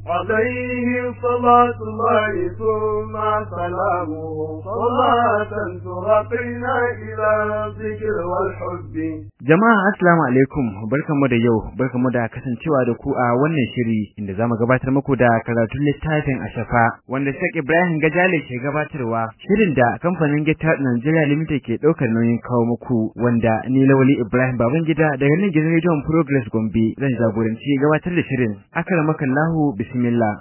عليه صلاة الله ثم سلامه صلاة ترقينا إلى الذكر والحب Jama'a assalamu alaikum barkamu da yau barkamu da kasancewa da ku a wannan shiri inda zamu gabatar muku da karatun littafin Ashafa wanda Sheikh Ibrahim Gajale ke gabatarwa shirin da kamfanin Gita Nigeria Limited ke daukar nauyin kawo muku wanda ni Lawali Ibrahim Babangida daga nan gidan Radio Progress Gombe zan jagoranci gabatar da shirin akramakallahu bismillah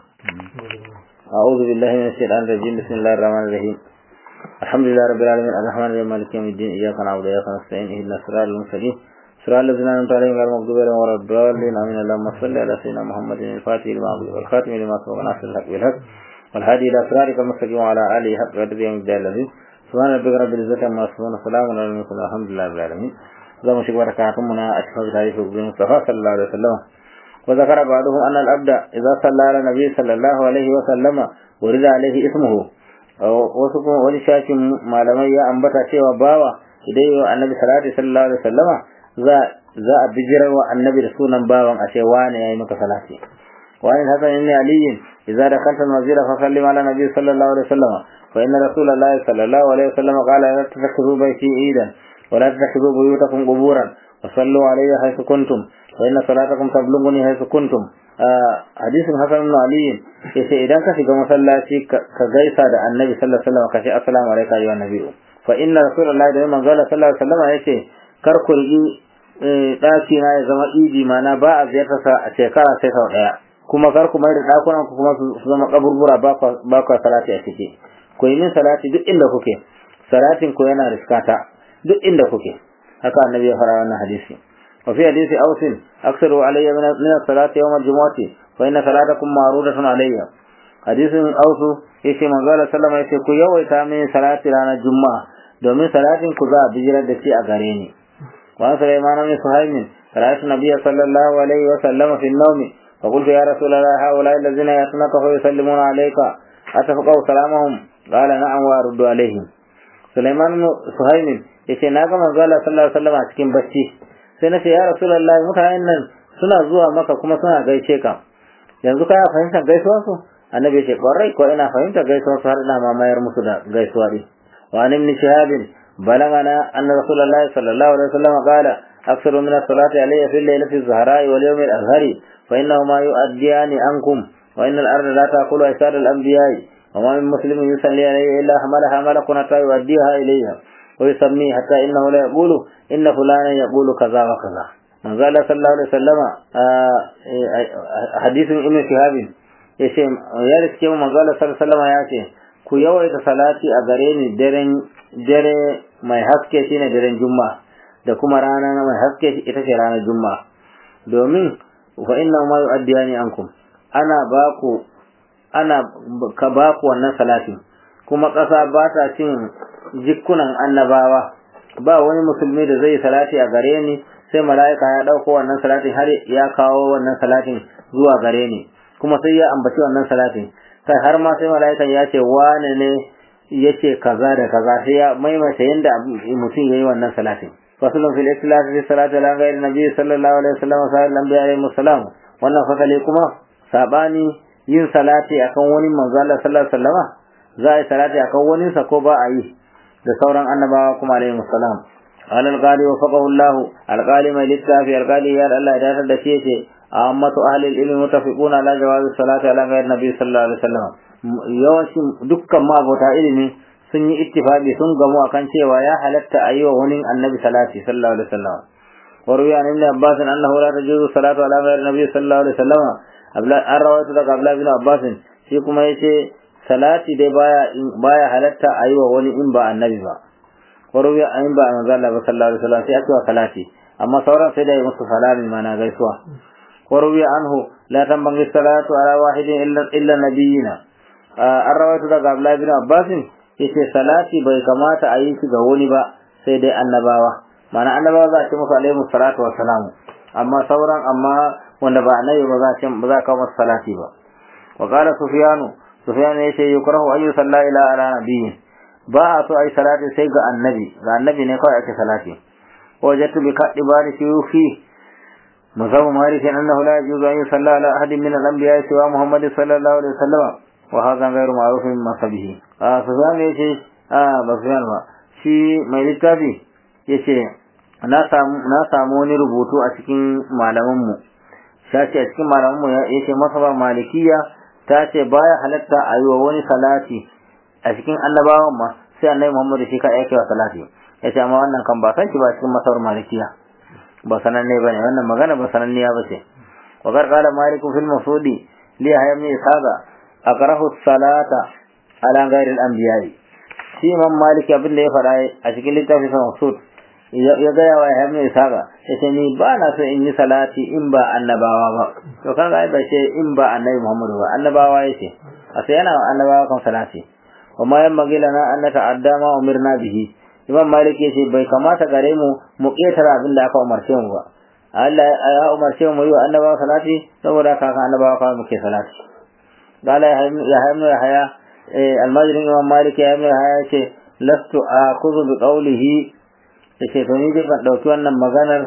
أعوذ بالله من الشيطان الرجيم بسم الله الرحمن الرحيم الحمد لله رب العالمين الرحمن الرحيم مالك يوم الدين إياك نعبد وإياك نستعين اهدنا الصراط المستقيم صراط الذين أنعمت عليهم غير المغضوب عليهم ولا الضالين آمين اللهم صل على سيدنا محمد الفاتح لما أغلق والخاتم لما سبق ناصر الحق بالحق والهادي إلى صراطك المستقيم وعلى آله حق قدر يوم الدين الذي سبحان ربك رب العزة عما يصفون وسلام على المرسلين الحمد لله رب العالمين اللهم شكرا ركعتمنا أشهد تعريف المصطفى صلى الله عليه وسلم وذكر بعضهم أن العبد إذا صلى على النبي صلى الله عليه وسلم ورد عليه اسمه wasu kuma wani shafin malamai ya ambata cewa bawa idan yi wa annabi salati sallallahu alaihi wasallama za za a bijirar wa annabi da sunan bawan a ce wane yayi maka salati wa in hasan ibn ali idza dakalta al-masjid fa sallim ala nabi sallallahu alaihi wasallama fa inna rasulullahi sallallahu alaihi wasallama qala la tattakhidhu bayti idan wa la tattakhidhu buyutakum quburan wa sallu alayya haythu kuntum wa inna salatakum tablughuni haythu kuntum hadisin hasan ibn ali yace idan ka shiga masallaci ka gaisa da annabi sallallahu alaihi wasallam ka ce assalamu alayka ya nabi fa inna rasulullahi da manzo sallallahu alaihi wasallam yace kar ku rigi daki na ya zama idi mana ba a ziyarta sa a shekara sai sau daya kuma kar ku mai da dakunan ku kuma su zama kaburbura ba ku salati a ciki ku yi min salati duk inda kuke salatin ku yana riskata duk inda kuke haka annabi ya fara wannan hadisi وفي حديث أوس أكثروا علي من الصلاة يوم الجمعة فإن صلاتكم معروضة علي حديث أوس يشي من قال سلم يشي كو يوي تامين صلاة رانا الجمعة دومين صلاة كذا بجرة دسي أغاريني وعن سليمان بن سهيم رأيت النبي صلى الله عليه وسلم في النوم فقلت يا رسول الله هؤلاء الذين يأتونك فيسلمون عليك أتفقوا سلامهم قال نعم وأرد عليهم سليمان بن سهيم يشي ناقا من قال صلى الله عليه وسلم أتكين بشي sai na ce ya rasulullahi mutanen nan suna zuwa maka kuma suna gaishe ka yanzu ka fahimtar gaisuwar su annabi ce kwarai ko ina fahimtar gaisuwar su har ina mamayar musu da gaisuwa din wa an ibn shihab balagana anna rasulullahi sallallahu alaihi wasallam qala aktharu min as-salati alayya fi al-laylati az-zahra'i wal yawm al-azhari fa innahuma yu'addiyani ankum wa inna al-arda la taqulu aysar al-anbiya'i wa ma min muslimin yusalli alayhi illa hamalaha malakun hatta yu'addiha ilayha ويسميه حتى إنه لا يقول إن فلانا يقول كذا وكذا من قال صلى الله عليه وسلم حديث ابن شهاب yace ya riske mu manzo Allah sallallahu alaihi wasallam ya ce ku yawaita salati a gare ni daren dare mai haske shine daren juma'a da kuma rana mai haske ita ce ranar juma'a domin fa inna ma yu'addiyani ankum ana baku ana ka baku wannan salatin kuma ƙasa ba ta cin jikunan annabawa ba wani musulmi da zai salati a gare ni sai mala'ika ya ɗauko wannan salatin har ya kawo wannan salatin zuwa gare ni kuma sai ya ambaci wannan salatin kai har ma sai mala'ikan ya ce wane ne yace kaza da kaza sai ya maimaita yanda mutum yayi wannan salatin fasalun fil ikhlas fi salati ala ghairi nabi sallallahu alaihi wasallam wa sallam bi alaihi wasallam wannan fasali kuma sabani yin salati akan wani manzo Allah sallallahu alaihi wasallam za a yi salati akan wani sa ko ba a yi da sauran annabawa kuma alaihi salam alal qali wa faqahu Allah alqali mai littafi alqali ya Allah ya datar da shi yace ammatu ahli ilmi mutafiquna ala jawaz salati ala ghayr nabi sallallahu alaihi wasallam yawancin dukkan mabota ilimi sun yi ittifaqi sun gamu akan cewa ya halatta ayi wa wani annabi salati sallallahu alaihi wasallam وروي عن ابن عباس انه لا تجوز الصلاه على غير النبي صلى الله عليه وسلم an rawaito daga Abdullah bin Abbas shi kuma yace salati dai baya baya halatta ayi wa wani in ba annabi ba waruya in ba manzo Allah ba sallallahu alaihi wasallam sai aka wa salati amma sauran sai dai musu salami mana gaisuwa waruya anhu la tambangi salatu ala wahidin illa illa nabiyina an rawaito daga Abdullah bin Abbas yace salati bai kamata a yi shi ga wani ba sai dai annabawa mana annabawa za a ce musu alaihi salatu wa salamu amma sauran amma wanda ba annabi ba za a ce ba za ka masa salati ba wa qala sufyanu sufyanu yace yukrahu ayu salla ila ala nabiyyin ba a so ai salati sai ga annabi ga annabi ne kawai ake salati wajatu bi kaddi bari shuyufi مذهب مالك أنه لا يجوز أن يصلى على أحد من الأنبياء سوى محمد صلى الله عليه وسلم وهذا غير معروف من مذهبه آه سفيان يشي آه بسفيان ما shi mai littafi ya ce na samu wani rubutu a cikin malamanmu shashi a cikin malamanmu ya ce masabar malikiya ta ce baya halatta a yi wa wani salati a cikin annabawan ma sai annabi muhammadu shi ka yake wa salati ya ce amma wannan kan ba san shi ba cikin masabar malikiya ba sananne ba ne wannan magana ba sananniya ba ce wa karkala maliku fil masudi li hayam ni isaga akrahu salata ala ghairi al anbiya'i shi imam maliki abin da ya faɗa a cikin littafin sa masud ya gaya wa hayam ni isaga ya ce ni ba na so in yi salati in ba annabawa ba to kaga ai ba ce in ba annabi muhammadu ba annabawa yace a sai yana annabawa kan salati wa ma yamma lana an nata'adda ma umirna bihi imam malik yace bai kamata gare mu mu ketara abin da aka umarce mu ba Allah ya umarce mu yi wa annabawa salati saboda kaka annabawa kawai muke salati qala ya haymu ya haya almajrin imam malik ya haymu ya haya yace lastu akuzu bi qawlihi yace to ni dai ban dauki wannan maganar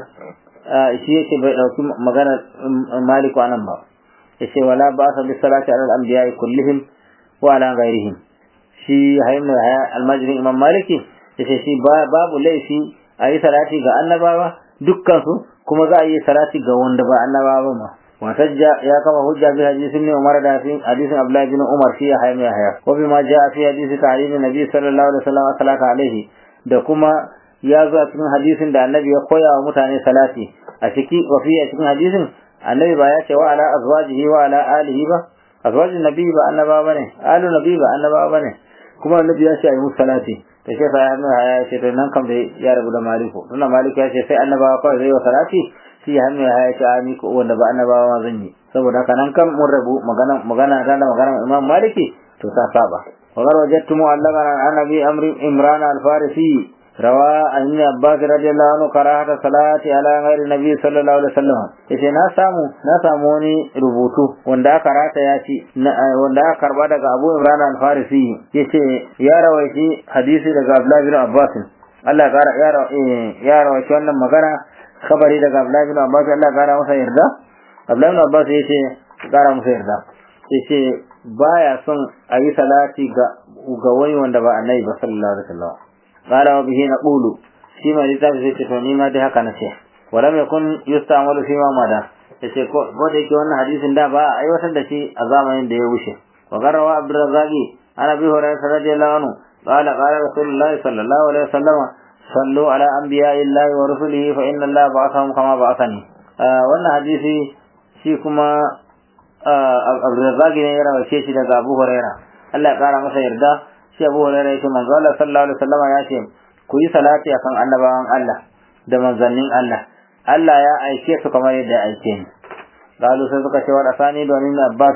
shi yace bai dauki maganar maliku anan ba yace wala ba sa bi salati ala al-anbiya'i kullihim wa ala ghairihim shi haymu ya haya almajrin imam maliki yace shi babu laifi a yi salati ga annabawa dukkansu kuma za a yi salati ga wanda ba annabawa ba ma watajja ya kama hujja bi hadisin ne Umar da fi hadisin Abdullah bin Umar fi ya hayya haya wa bima jaa fi hadisi ta'lim nabi sallallahu alaihi wasallam salata alaihi da kuma ya zo a cikin hadisin da annabi ya koya wa mutane salati a ciki wa fi a cikin hadisin annabi ba ya ce wa ala azwajihi wa ala alihi ba azwajin nabi ba annabawa bane alu nabi ba annabawa bane kuma annabi ya ce ayi musu salati da shi ya hannu ya ce to nan kam da ya rabu da maliku tunda maliku ya ce sai annabawa kawai zai wa salati shi ya hannu ya ce a ni ko wanda ba annabawa zan yi saboda haka nan kam mun rabu magana magana da magana imam maliki to ta saba wa gar wajadtu mu'allaman an annabi amri imran al-farisi rawa an ibn abbas radiyallahu anhu karahata salati ala ghairi nabi sallallahu alaihi wasallam yace na samu na samu wani rubutu wanda aka rata ya ci wanda aka karba daga abu imran al-farisi yace ya rawaiti hadisi daga abdullah bin abbas Allah ya ya rawaiti wannan magana khabari daga abdullah bin abbas Allah ya kara masa yarda abdullah bin abbas yace kara masa yarda yace baya son a yi salati ga ga wani wanda ba annabi ba sallallahu alaihi wasallam قال وبه نقول فيما لتابع سيتي فنيما دي هكا نسي ولم يكن يستعمل فيما مدى yace ko ko da yake wannan hadisin da ba a aiwatar da shi a zamanin da ya wuce wa garawa abdurrazzaqi ana bi hurairah radiyallahu anhu qala qala rasulullahi sallallahu alaihi wasallam sallu ala anbiya'illahi wa rusulihi fa inna allaha ba'athahum kama ba'athani wannan hadisi shi kuma abdurrazzaqi ne ya rawace shi daga abu hurairah Allah ya kara masa yarda shi Abu Hurairah yake manzo Allah sallallahu alaihi wasallam ya ce ku yi salati akan annabawan Allah da manzannin Allah Allah ya aike su kamar yadda ya aike ni qalu sai suka ce wa asani domin Abbas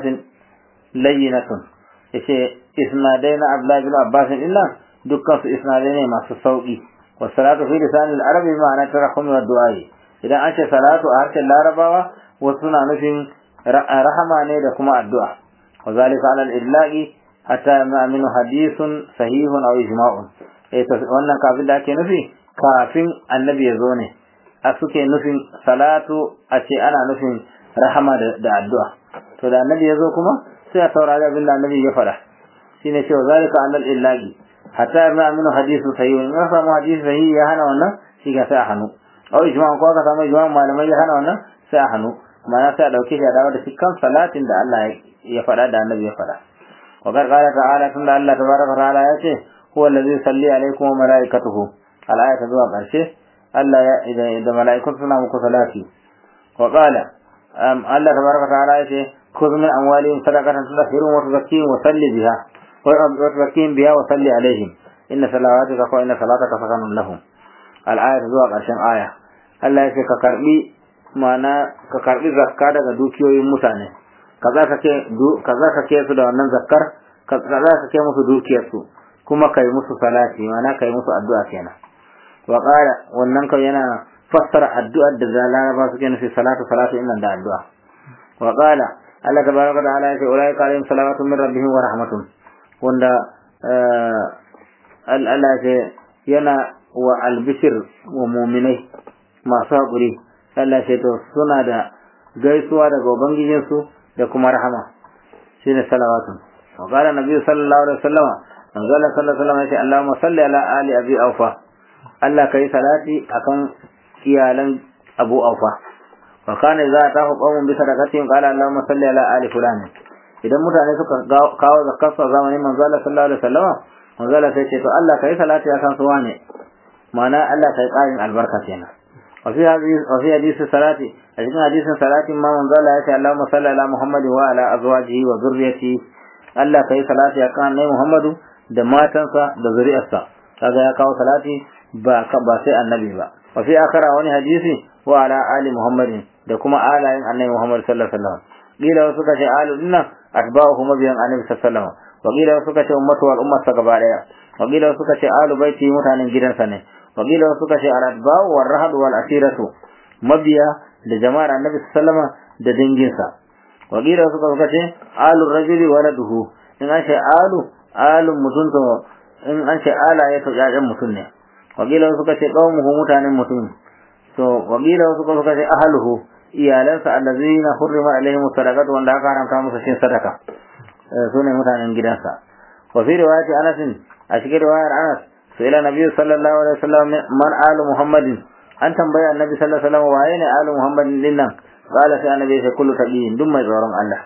layyinatun yace isnadai na Abdullah bin Abbas illa dukkan su isnadai ne masu sauki wa salatu fi lisan al-arabi ma'ana tarahum wa du'a idan an ce salatu a harshen larabawa wasu suna nufin rahama ne da kuma addu'a wa zalika ala al-idlaqi hatta ma min hadithun sahihun aw ijma'un eh to wannan kafin da ake nufi kafin annabi ya zo ne a suke nufin salatu a ce ana nufin rahama da addu'a to da annabi ya zo kuma sai a saurari abin da annabi ya faɗa shine cewa zalika annal illahi hatta ma min hadithun sahihun in samu hadisi sahihi ya hana wannan shi ga sai a hannu aw ijma'un ko ka samu ijma'un malamai ya hana wannan sai a hannu ma'ana sai a dauke shi a dawo da shi kan salatin da Allah ya faɗa da annabi ya faɗa وقد قال تعالى ثم الله تبارك وتعالى يأتي هو الذي يصلي عليكم وملائكته الآية تدوى قرشه ألا إذا إذا ملائكة سنة صلاتي وقال أم الله تبارك وتعالى يأتي خذ من أموالهم صدقة تطهرهم وتزكيهم وصلي بها وتزكيهم بها وصلي عليهم إن صلواتك وإن صلاتك سكن لهم الآية تدوى قرشه آية Allah ya ce ka karbi mana ka karbi zakka daga dukiyoyin mutane kaza ka ke kaza ka ke su da wannan zakkar kaza ka ke musu dukiyar su kuma kai musu salati mana kai musu addu'a kenan wa qala wannan kai yana fassara addu'ar da zalama suke nufi salatu salatu innan da addu'a wa qala Allah tabaraka wa ta'ala ya ce ulaika alaihim salawatu min rabbihim wa rahmatun wanda Allah ya yana wa albishir wa mu'minai masu haƙuri Allah ce to suna da gaisuwa daga ubangijinsu da kuma rahama shine salawatun wa qala nabi sallallahu alaihi wasallam manzo Allah sallallahu alaihi wasallam ya ce Allahumma salli ala ali abi aufa Allah kai salati akan iyalan Abu Aufa wa kana idza atahu qawmun bi sadaqatin qala Allahumma salli ala ali fulan idan mutane suka kawo zakarsu a zamanin manzo Allah sallallahu alaihi wasallam manzo Allah sai ce to Allah kai salati akan su wane ma'ana Allah kai ƙarin albarka kenan wa fi hadisi wa fi hadisi salati a cikin hadisin salati ma manzo Allah ya ce Allahumma salli ala Muhammadin wa ala azwajihi wa zurriyyatihi Allah kai salati akan annabi Muhammadu da matansa da zuri'arsa kaga ya kawo salati ba ba sai annabi ba wa fi akhara wani hadisi wa ala ali Muhammadin da kuma alayin annabi Muhammad sallallahu alaihi wasallam kila suka ce alu dinnan atba'uhu mabiyan annabi sallallahu alaihi wasallam wa kila suka ce ummatu wal ummata gaba daya wa kila suka ce alu baiti mutanen gidansa ne wa kila suka ce al atba'u wal rahad wal asiratu mabiya da jama'ar annabi sallallahu alaihi wasallam da danginsa wa kila suka suka ce alu rajuli waladuhu in an ce alu alu mutum to in an ce ala ya to yayan mutum ne wa kila suka ce qaumuhu mutanen mutum to wa kila suka suka ce ahluhu iyalansa allazina hurrima alaihim sadaqatu wanda aka haramta musu cin sadaka su ne mutanen gidansa wa fi riwayati Anas a cikin riwayar Anas sai la nabi sallallahu alaihi wasallam man alu muhammadin an tambaya annabi sallallahu alaihi wasallam waye ne alu muhammadin din nan qala sai annabi sai kullu tabiin duk mai tsoron Allah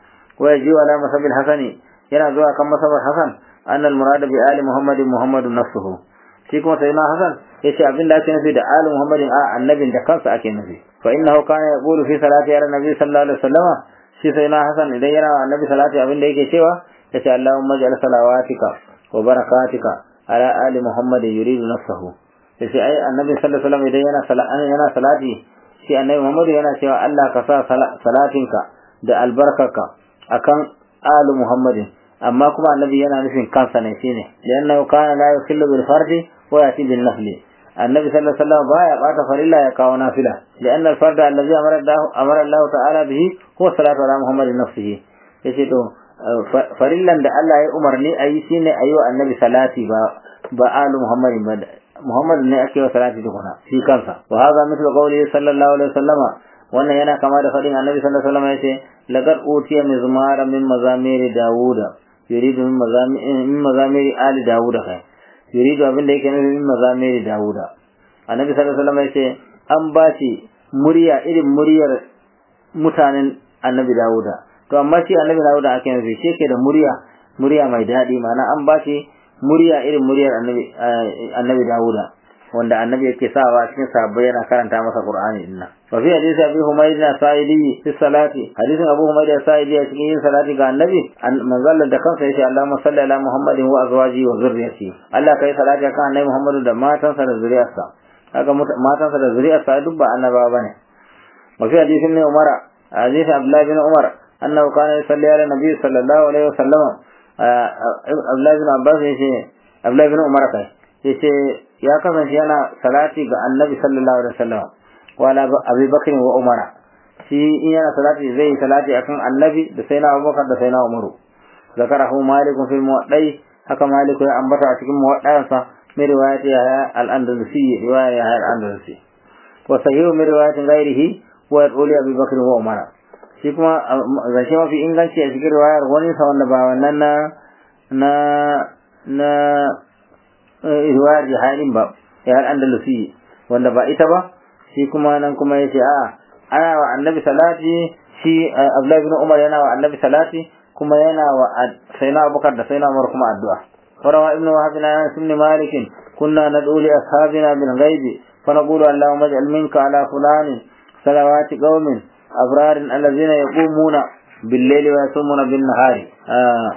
wa yaji wala masabil hasani yana zuwa kan masabar hasan annal murad bi ali muhammadin muhammadun nafsuhu shi kuma sai na hasan yace abin da ake nufi da ali muhammadin a annabin da kansa ake nufi fa innahu kana yaqulu fi salati ala nabi sallallahu alaihi wasallam shi sai na hasan idan yana annabi salati abin da yake cewa yace allahumma ij'al salawatika wa barakatika ala ali muhammadin yuridu nafsahu yace ai annabi sallallahu alaihi wasallam idan yana salati yana salati shi annabi muhammad yana cewa Allah ka sa salatinka da albarkarka akan ali muhammadin amma kuma annabi yana nufin kansa ne shine liannahu kana la yukhillu bil fardi wa yati bil nafli annabi sallallahu alaihi wasallam baya bata farilla ya kawo nafila lianna al farda allazi amara Allah amara Allah ta'ala bihi huwa salatu ala muhammadin nafsihi yace to farillan da Allah ya umarni ayi shine ayi wa annabi salati ba ba alu muhammadin ba muhammad ne ake wa salati tukuna shi kansa wa hadha mithlu qawli sallallahu alaihi wasallama wannan yana kama da fadin annabi sallallahu alaihi wasallam yace laqad utiya mizmara min mazamiri dauda yuridu min mazamiri min mazamiri ali dauda kai yuridu abin da yake nufi min mazamiri dauda annabi sallallahu alaihi wasallam yace an bashi murya irin muryar mutanen annabi dauda to amma shi annabi dauda ake nufi shi yake da murya murya mai daɗi ma'ana an bashi murya irin muryar annabi annabi dauda wanda annabi yake sawa cikin sahabbai yana karanta masa Qur'ani din nan wa fi hadisi Abi Humayd na Sa'idi fi salati hadisin Abu Humayd da Sa'idi a cikin yin salati ga annabi manzal da kansa yace Allahumma salli ala Muhammadin wa azwaji wa zurriyyati Allah kai salati kan annabi Muhammadu da matansa da zuriyarsa kaga matansa da zuriyarsa duk ba annaba bane wa fi hadisin ne Umar hadisi Abdullah bin Umar annahu kana yusalli ala nabi sallallahu alaihi wasallam Abdullah bin Abbas yace Abdullah bin Umar kai yace ya kasance yana salati ga annabi sallallahu alaihi wasallam wala abi bakr wa umara shi in yana salati zai salati akan annabi da sai na abubakar da sai na umaru zakarahu malik fil muwaddai haka malik ya ambata a cikin muwaddansa mai riwayat ya al-andalusi riwaya ya al-andalusi wa sahihu min riwayat ghairihi wa yaqulu abi bakr wa umara shi kuma zance mafi inganci a cikin riwayar wani sa wanda ba wannan na na na riwayar jihalin ba ya andalusi wanda ba ita ba shi kuma nan kuma yace a ana wa annabi salati shi Abdullahi bin Umar yana wa annabi salati kuma yana wa sayyidina Abubakar da sayyidina Umar kuma addu'a farawa ibnu wahab na sunni malik kunna nad'u li ashabina bil ghaib fa naqulu allahumma ij'al minka ala fulani salawati qaumin abrar alladhina yaqumuna bil layli wa yasumuna bin nahari ah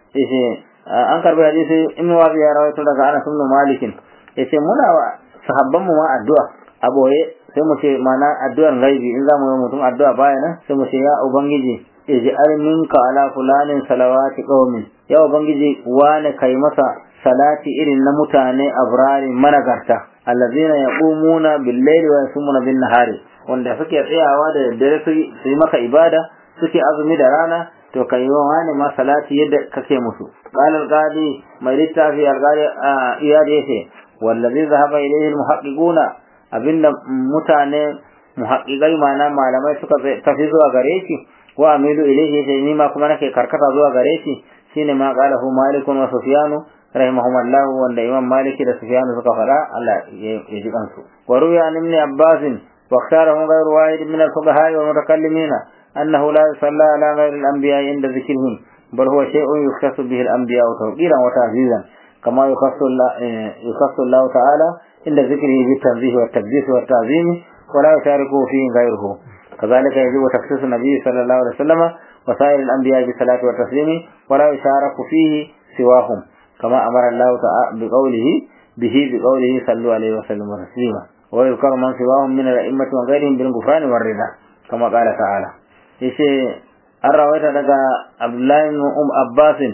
an karbi hadisi ibn wabi ya rawaito daga Anas ibn Malik yace muna wa sahabban mu ma addu'a a boye sai mu ce mana addu'ar gaibi in zamu yi mutum addu'a baya nan sai mu ce ya ubangiji ij'al minka ala fulanin salawati qaumin ya ubangiji wane kai masa salati irin na mutane abrari managarta allazina yaqumuna bil layli wa yasumuna bin nahari wanda suke tsayawa da daddare su yi maka ibada suke azumi da rana to ka yi wani ma salati yadda kake musu qala al-qadi mai littafi al-qadi iyad yace wallazi zahaba ilayhi al-muhaqqiquna abinda mutane muhaqqiqai ma'ana malamai suka tafi zuwa gare shi wa amilu ilayhi sai ni ma kuma nake karkata zuwa gare shi shine ma qalahu malikun wa sufyanu rahimahumullah wanda imam maliki da sufyanu suka fada Allah ya ji kansu wa ruya an ibn abbas wa ikhtarahu ghayru wahid min al-fuqaha wa mutakallimin annahu la yusalla ala ghayri al-anbiya inda dhikrihim bal huwa shay'un yukhtassu bihi al-anbiya tawqiran wa ta'zizan kama yukhassu Allah yukhassu Allah ta'ala inda dhikrihi bi tanzih wa taqdis wa ta'zim wa la yushariku fihi ghayruhu كذلك يجب تخصيص النبي صلى الله عليه وسلم وسائر الأنبياء بالصلاة والتسليم ولا يشارك فيه سواهم كما أمر الله تعالى بقوله به بقوله صلوا عليه وسلم تسليما ويذكر من سواهم من الأئمة وغيرهم بالغفران والرضا كما قال تعالى yace an rawaita daga Abdullahi um Abbasin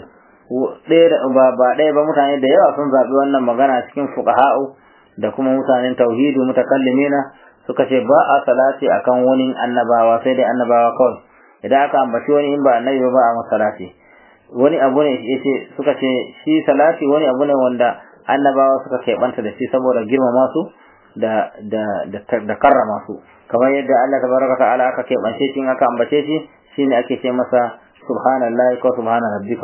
ba ba ɗaya ba mutane da yawa sun zaɓi wannan magana cikin fuqaha'u da kuma mutanen tauhidu mutakallimina suka ce ba a salati akan wani annabawa sai dai annabawa kawai idan aka ambaci wani in ba annabi ba a masalati wani abu ne yace suka ce shi salati wani abu ne wanda annabawa suka keɓanta da shi saboda girmama su da da da karrama su kamar yadda Allah tabaraka ta'ala aka keɓance shi in aka ambace shi shine ake ce masa subhanallahi ko subhana rabbika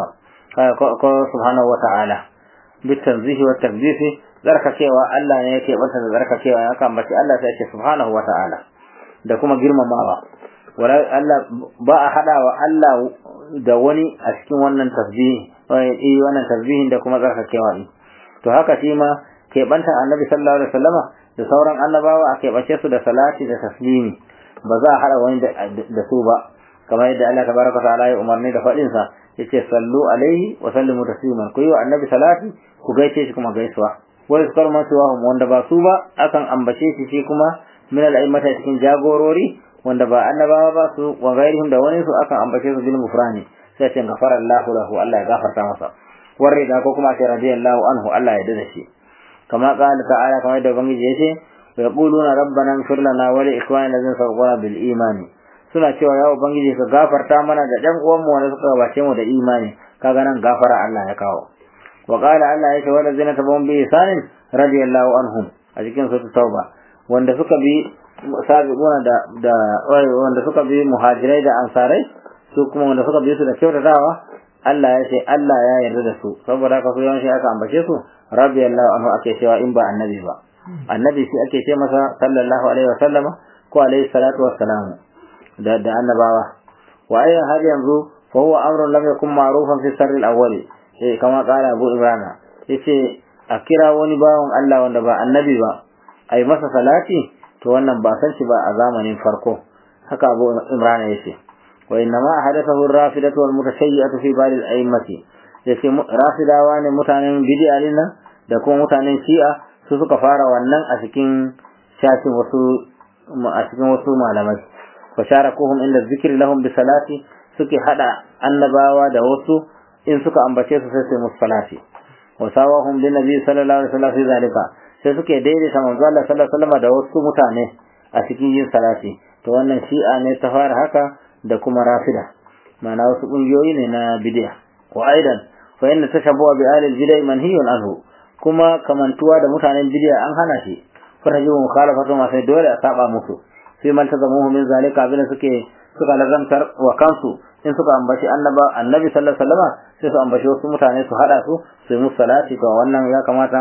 ko subhanahu wa ta'ala bitanzihi wa takdisi tsarkakewa Allah ne yake banta da tsarkakewa ya kan bace Allah sai ce subhanahu wa ta'ala da kuma girmamawa wala Allah ba a hadawa Allah da wani a cikin wannan tasbihi eh wannan tasbihin da kuma tsarkakewa ne to haka shi ma ke banta Annabi sallallahu alaihi wasallama da sauran annabawa a ke bace su da salati da taslimi ba za a hada wani da su ba kamar yadda Allah tabaraka ta'ala ya umarni da fadin sa yace sallu alaihi wa sallimu tasliman ku yi wa annabi salati ku gaishe shi kuma gaisuwa wa yuzkar ma siwahum wanda ba su ba akan ambace shi shi kuma min al-a'immata cikin jagorori wanda ba annabawa ba su wa gairihim da wani su akan ambace su bil mufrani sai ce gafara Allahu lahu Allah ya gafarta masa warre da ko kuma sai radiyallahu anhu Allah ya dada shi kama qala ta'ala kamar da ubangiji yace wa yaquluna rabbana ighfir lana wa li ikhwanina allazina sabaquna bil imani suna cewa ya ubangiji ka gafarta mana da ɗan uwanmu wanda suka gabace mu da imani kaga nan gafara Allah ya kawo wa qala Allah ya ce wala zina tabawun bi isanin radiyallahu anhum a cikin sura tauba wanda suka bi sabiquna da da wanda suka bi muhajirai da ansarai su kuma wanda suka bi su da kyautatawa Allah ya ce Allah ya yarda da su saboda haka su yawan shi aka ambace su radiyallahu anhu ake cewa in ba annabi ba annabi shi ake ce masa sallallahu alaihi wa sallama ko alaihi salatu wassalamu da da annabawa wa ayyan har yanzu fa huwa amrun lam yakun ma'rufan fi sarri al-awwal eh kama qala Abu Imran yace a kira wani bawon Allah wanda ba annabi ba ai masa salati to wannan ba san shi ba a zamanin farko haka Abu Imran yace wa inna ma hadathahu ar-rafidatu wal mutashayyi'atu fi bal al-a'immati yace rafidawa ne mutanen bid'a ne da kuma mutanen shi'a su suka fara wannan a cikin shafin wasu a cikin wasu malamai fasharakuhum inda zikri lahum bi salati suke hada annabawa da wasu in suka ambace su sai su musu salati wa sawahum bin nabi sallallahu alaihi wasallam fi zalika sai suke daidaita manzo Allah sallallahu alaihi wasallam da wasu mutane a cikin yin salati to wannan shi'a ne ta fara haka da kuma rafida ma'ana wasu kungiyoyi ne na bid'a wa aidan fa inna tashabbuha bi ahli al-bid'ah manhiyun anhu kuma kamantuwa da mutanen bid'a an hana shi fa tajibu mukhalafatu ma sai dole a saba musu sai man tazamuhu min zalika abin suke suka lazantar wa kansu in suka ambaci annaba annabi sallallahu alaihi wasallam sai su ambaci wasu mutane su hada su su yi musu salati to wannan ya kamata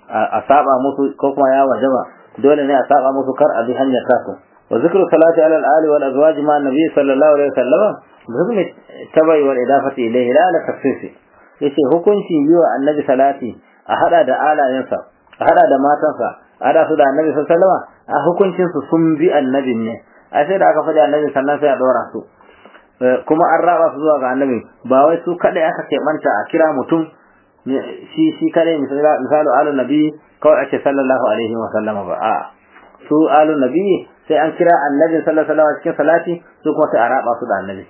a saba musu ko kuma ya wajaba dole ne a saba musu kar a bi hanyar tasu wa zikru salati ala al-ali wal azwaj ma annabi sallallahu alaihi wasallam bizmi tabai wal idafati ilayhi la ala tafsisi yace hukunci yi wa annabi salati a hada da alayensa a hada da matansa a hada su da annabi sallallahu alaihi wasallam a hukuncin su sun bi annabin ne a sai da aka faɗi annabi sannan sai a dora su kuma an raba su zuwa ga annabi ba wai su kadai aka keɓanta a kira mutum shi shi kadai misalu alu nabi kawai ake sallallahu alaihi wa sallama ba a su alu nabi sai an kira annabi sallallahu alaihi wa cikin salati su kuma sai a raba su da annabi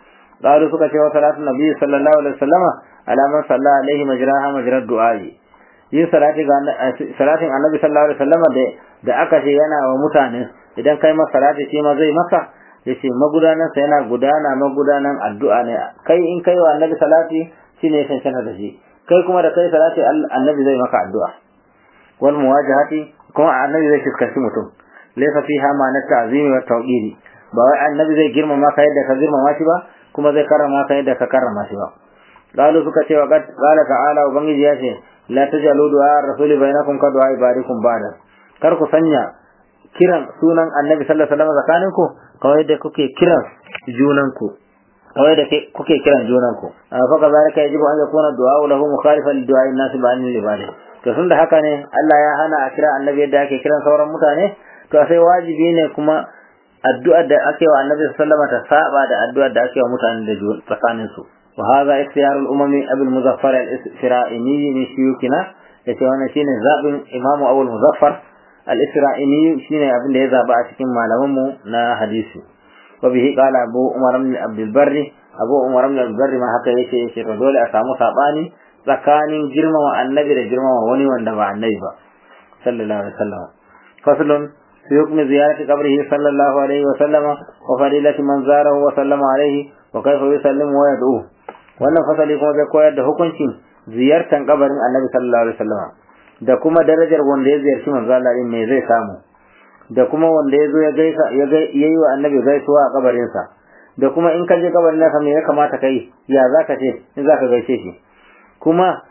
qalu suka ce wa salatu nabi sallallahu alaihi wa sallama ala man salla alaihi majraha majrad du'ai yin salati ga salatin annabi sallallahu alaihi wa sallama da da aka ce yana wa mutane idan kai masa salati shi ma zai maka yace magudanan sa yana gudana magudanan addu'a ne kai in kai wa annabi salati shine cancanta da shi kai kuma da kai salati annabi zai maka addu'a wal muwajahati kuma annabi zai fuskanci mutum laysa fiha ma'anar ta'zimi wa tawqiri ba wai annabi zai girmama ka yadda ka girmama shi ba kuma zai karrama ka yadda ka karrama shi ba qalu suka ce wa qala ta'ala ubangiji ya ce la tajalu du'a rasuli bainakum ka du'a ibadikum ba'da kar ku sanya kiran sunan annabi sallallahu alaihi wasallam tsakaninku kawai yadda kuke kiran junanku kawai da kuke kiran junanku fa kazalika yajibu an yakuna du'a lahu mukhalifan li du'a an-nas ba'an al-ibadi to tunda haka ne Allah ya hana a kira annabi yadda ake kiran sauran mutane to sai wajibi ne kuma addu'ar da ake wa annabi sallallahu alaihi wasallam ta saba da addu'ar da ake wa mutane da tsakanin su wa hadha ikhtiyar al-umami abul muzaffar al-isra'ini min shuyukina yace wannan shine zabin imamu abul muzaffar al-isra'ini shine abin da ya zaba a cikin malaman mu na hadisi wa bihi qala abu umar ibn abdul barri abu umar ibn abdul barri ma haka yace yace to dole a samu sabani tsakanin girmama annabi da girmama wani wanda ba annabi ba sallallahu alaihi wasallam faslun في حكم زيارة قبره صلى الله عليه وسلم وفضيلة من زاره وسلم عليه وكيف يسلم ويدعوه wannan fasali kuma zai koyar da hukuncin ziyartar kabarin annabi sallallahu alaihi wasallam da kuma darajar wanda ya ziyarci manzo Allah din me zai samu da kuma wanda ya zo ya gaisa ya yi wa annabi gaisuwa a kabarin sa da kuma in ka je kabarin nasa me ya kamata kai ya zaka ce in zaka gaishe shi kuma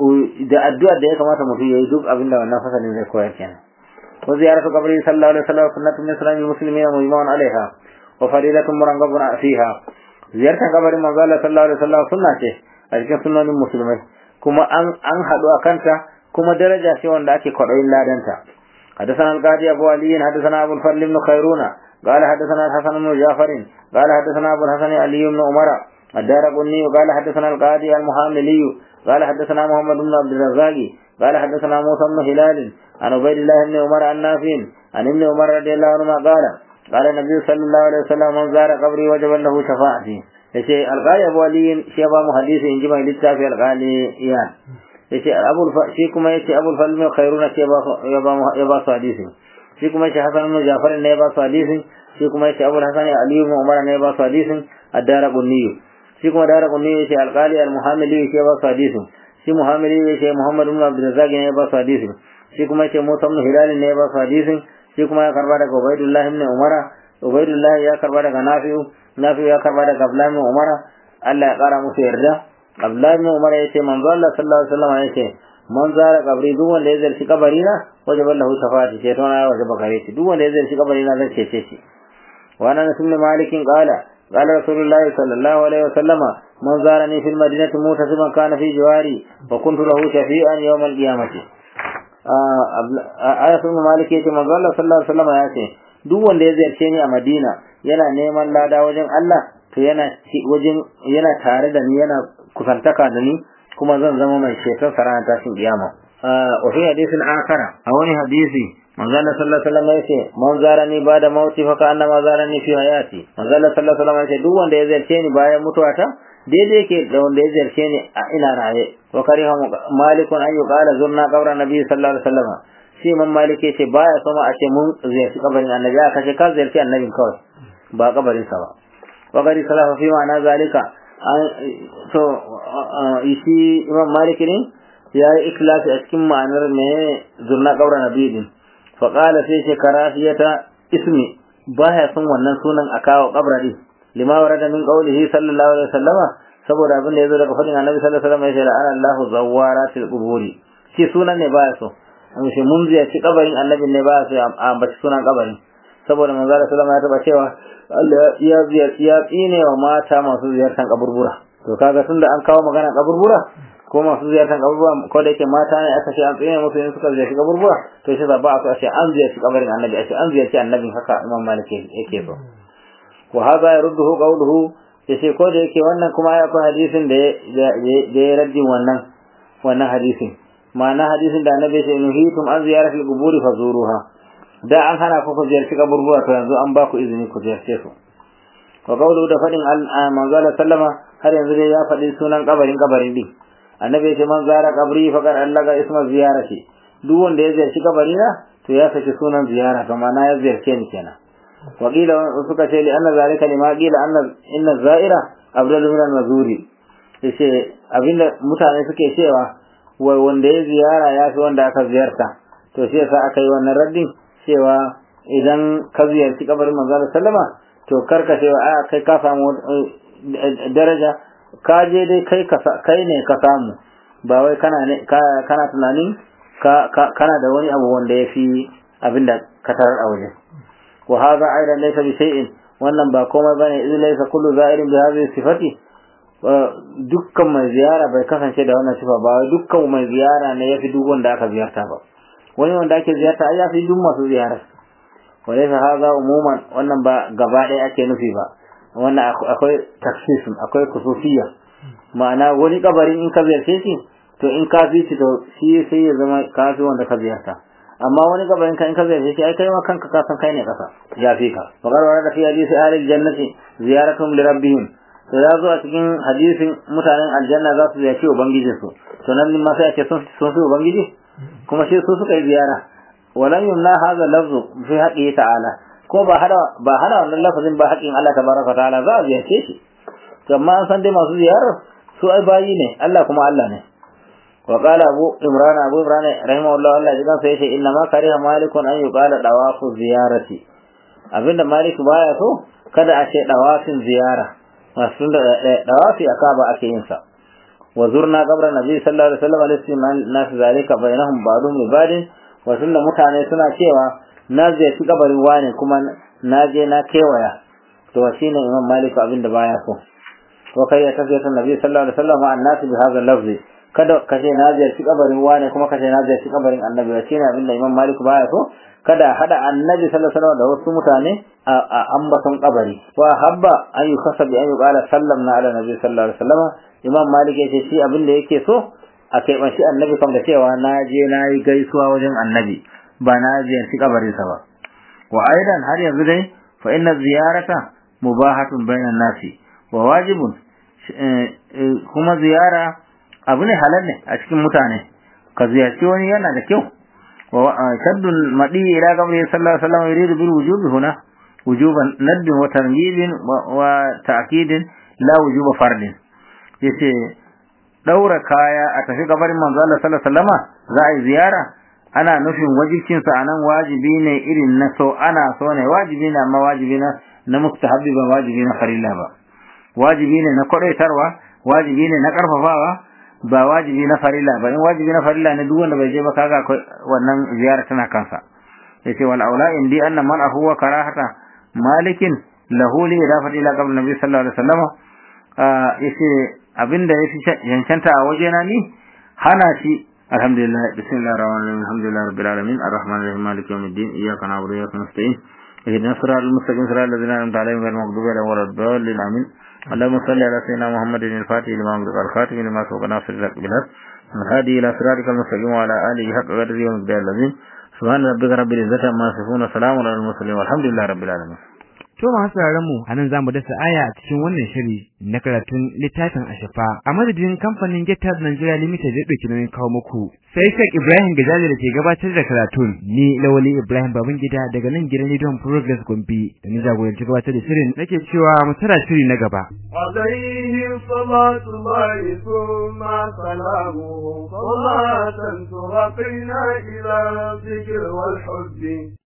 da addu'ar da ya kamata mutum ya yi duk abin da wannan fasalin zai koyar kenan وزيارة قبره صلى الله عليه وسلم سنة من إسلام المسلمين مجمع عليها وفريدة مرغب فيها زيارة قبر من قال صلى الله عليه وسلم سنة أجل سنة المسلمين كما أن أن حدوا أكنت كما درجة سوى ذاك قرأ إلا دنتا حدثنا القاضي أبو علي حدثنا أبو الفضل بن خيرون قال حدثنا الحسن بن جعفر قال حدثنا أبو الحسن علي بن عمر الدار قني قال حدثنا القاضي المحاملي قال حدثنا محمد بن عبد الرزاق قال حدثنا موسى بن هلال عن عبيد الله بن عمر عن نافع عن ابن عمر رضي الله عنهما قال قال النبي صلى الله عليه وسلم من زار قبري وجب له شفاعتي yace alƙali abu ali shi ya ba mu hadisi in ji mai littafi alƙali iyan yace abul shi kuma yace abul falm khairuna shi ya ba ya ba su hadisi shi kuma yace hasan ibn jafar ne ya ba su hadisi shi kuma yace abul hasan ali ibn umar ne ya ba su hadisin ad-dara qunni shi kuma dara qunni yace alƙali al-muhammili shi ya ba su hadisin shi muhammili yace muhammad ibn abdul razzaq ne ya ba su hadisin shi kuma yace Musa ibn Hilal ne ya ba su hadisin shi kuma ya karba daga Ubaydullah ibn Umar Ubaydullah ya karba daga Nafi'u Nafi'u ya karba daga Abdullah ibn Umar Allah ya kara musu yarda Abdullah ibn Umar yace manzo Allah sallallahu alaihi wasallam yace man zara kabri duk wanda ya zarci kabari na wajaba lahu shafa'ati ce tona ya wajaba gare shi duk wanda ya zarci kabari na zan cece shi wa ana nasu ne malikin qala قال رسول الله صلى الله عليه وسلم من زارني في المدينة متسما كان في جواري وكنت له شفيعا يوم القيامة ayatul malik yace manzo Allah sallallahu alaihi wasallam ya ce duk wanda ya ziyarce ni a Madina yana neman lada wajen Allah to yana wajen yana tare da ni yana kusantaka da ni kuma zan zama mai shetar sarana tashin kiyama wa fi hadisin akhara a wani hadisi manzo Allah sallallahu alaihi wasallam yace man zarani bada mauti fa ka annama zarani fi hayati manzo Allah sallallahu alaihi wasallam yace duk wanda ya ziyarce ni bayan mutuwata daidai yake da wanda ya ziyarce ni a ina raye wa kariha malikun an yuqala zurna qabra nabi sallallahu alaihi wasallam shi man malik yace baya sama a ce mun ziyarci kabarin annabi aka ce ka ziyarci annabin kawai ba kabarin sa ba wa gari salafa fi ma'ana zalika to shi imam malik ne ya yi ikhlasi a cikin ma'anar me zurna qabra nabi din fa qala sai ce karafiyata ismi baya son wannan sunan a kawo kabra din lima warada min qawlihi sallallahu alaihi wasallama saboda abin da yazo daga fadin annabi sallallahu alaihi wasallam ya ce la'ana Allahu zawaratil quburi shi sunan ne baya so an shi mun ziyarci kabarin annabi ne baya so a ambaci sunan kabarin saboda manzo sallallahu alaihi wasallam ya taba cewa Allah ya ziyarci ya tsine wa mata masu ziyartar kaburbura to kaga tunda an kawo magana kaburbura ko masu ziyartar kaburbura ko da yake mata ne aka ce an tsine musu in suka ziyarci kaburbura to shi ba a so a ce an ziyarci kabarin annabi a ce an ziyarci annabin haka imam malik yake so wa hadha yarudduhu qawluhu yace ko da yake wannan kuma ya akwai hadisin da da ya raddi wannan wannan hadisin ma'ana hadisin da annabi ya ce nuhitum an ziyaratil quburi fazuruha da an hana ku ku ziyarci kaburbura to yanzu an ba ku izini ku ziyarce su wa qawluhu da fadin manzo sallama har yanzu dai ya faɗi sunan kabarin kabarin din annabi ya ce man zara qabri faqad allaga isma ziyarati duk wanda ya ziyarci kabarina to ya saki sunan ziyara to ma'ana ya ziyarce ni kenan وقيل suka ce li anna zalika lima qila anna inna zaira abdul min al-mazuri yace abinda mutane suke cewa wai wanda ya ziyara ya fi wanda aka ziyarta to shi yasa aka yi wannan raddin cewa idan ka ziyarci kabarin manzo sallama to karka ce a kai ka samu daraja ka je dai kai kai ne ka samu ba wai kana ne kana tunanin ka kana da wani abu wanda yafi abinda ka tarar a waje wa hadha aidan laysa bi shay'in wannan ba komai bane idan laysa kullu za'irin bi hadhihi sifati dukkan mai ziyara bai kasance da wannan sifa ba dukkan mai ziyara ne yafi duk wanda aka ziyarta ba wani wanda ake ziyarta ai yafi duk masu ziyara walaysa hadha umuman wannan ba gaba ɗaya ake nufi ba wannan akwai taksisin akwai kusufiya ma'ana wani kabarin in ka ziyarce shi to in ka fi shi to shi sai ya zama kafi wanda ka ziyarta amma wani kabarin ka in ka ziyarce shi ai kai ma kanka ka san kai ne kasa ya fi ka wa qarwa da fi hadisi ahli jannati ziyaratum li rabbihim to ya zo a cikin hadisin mutanen aljanna za su ziyarci ubangijinsu to nan ma sai ake sun sun su ubangiji kuma shi su suka yi ziyara walan yumna hadha lafzu fi haqqihi ta'ala ko ba hada ba hada wannan lafazin ba haƙin Allah tabaraka ta'ala za a ziyarce shi amma an san dai masu ziyarar su ai bayi ne Allah kuma Allah ne wa qala abu imran abu imran rahimahullah Allah ya kan sai yace inna ma kariha malikun an yuqala dawafu ziyarati abinda malik baya so kada a ce dawafin ziyara masu da dawafi akaba ake yin sa wa zurna qabra nabi sallallahu alaihi wasallam alaihi nas zalika bainahum ba'dhum li ba'din wa sunna mutane suna cewa na ziyarci kabarin wane kuma na je na kewaya to shine imam malik abin da baya so wa kai ya tafiya ta nabi sallallahu alaihi wasallam an nasu bi hadha lafzi kada ka ce na ziyarci kabarin wane kuma ka ce na ziyarci kabarin annabi shine abin da imam malik baya so kada hada annabi sallallahu alaihi wasallam da wasu mutane a ambaton kabari wa habba an yukasa bi an yuqala sallamna ala nabi sallallahu alaihi wasallam imam malik yace shi abin da yake so a kai shi annabi kam da cewa na je na yi gaisuwa wajen annabi ba na ziyarci kabarinsa ba wa aidan har yanzu dai fa inna ziyarata mubahatun bainan nasi wa wajibun kuma ziyara abu ne halal ne a cikin mutane ka ziyarci wani yana da kyau wa shaddul madi ila qabri sallallahu alaihi wasallam yuridu bil wujubi huna wujuban nadd wa targhib wa ta'kid la wujuba fardin yace daura kaya a tafi kabarin manzo Allah sallallahu alaihi wasallama za a yi ziyara ana nufin wajibcinsa a nan wajibi ne irin na so ana so ne wajibi ne amma wajibi na na mustahabbi ba wajibi na farilla ba wajibi ne na kwadaitarwa wajibi ne na karfafawa ba wajibi na farilla ba in wajibi na farilla ne duk wanda bai je ba kaga wannan ziyara tana kansa yace wal aula indi anna man huwa karahata malikin lahu li idafati ila qabl nabi sallallahu alaihi wasallam yace abinda yafi yankanta a wajena ni hana shi الحمد لله بسم الله الرحمن الرحيم الحمد لله رب العالمين الرحمن الرحيم مالك يوم الدين اياك نعبد واياك نستعين اهدنا الصراط المستقيم صراط الذين انعمت عليهم غير المغضوب عليهم ولا الضالين امين اللهم صل على سيدنا محمد الفاتح لما أغلق الخاتم لما سبق ناصر الحق بالحق والهادي الى صراطك المستقيم وعلى اله حق قدره ومقداره العظيم سبحان ربك رب العزه عما يصفون وسلام على المرسلين والحمد لله رب العالمين To masu mu a nan za mu dasa aya a cikin wannan shiri na karatun littafin Ashafa a madadin kamfanin Getters Nigeria Limited da ɗauki nauyin kawo muku. Sai Sheikh Ibrahim Gajali da ke gabatar da karatun ni Lawali Ibrahim Babangida daga nan gidan Rediyon Progress Gombe da ni jagoranci gabatar da shirin nake cewa mu tara shiri na gaba. عليه صلاة الله ثم سلامه صلاة ترقينا إلى الذكر والحب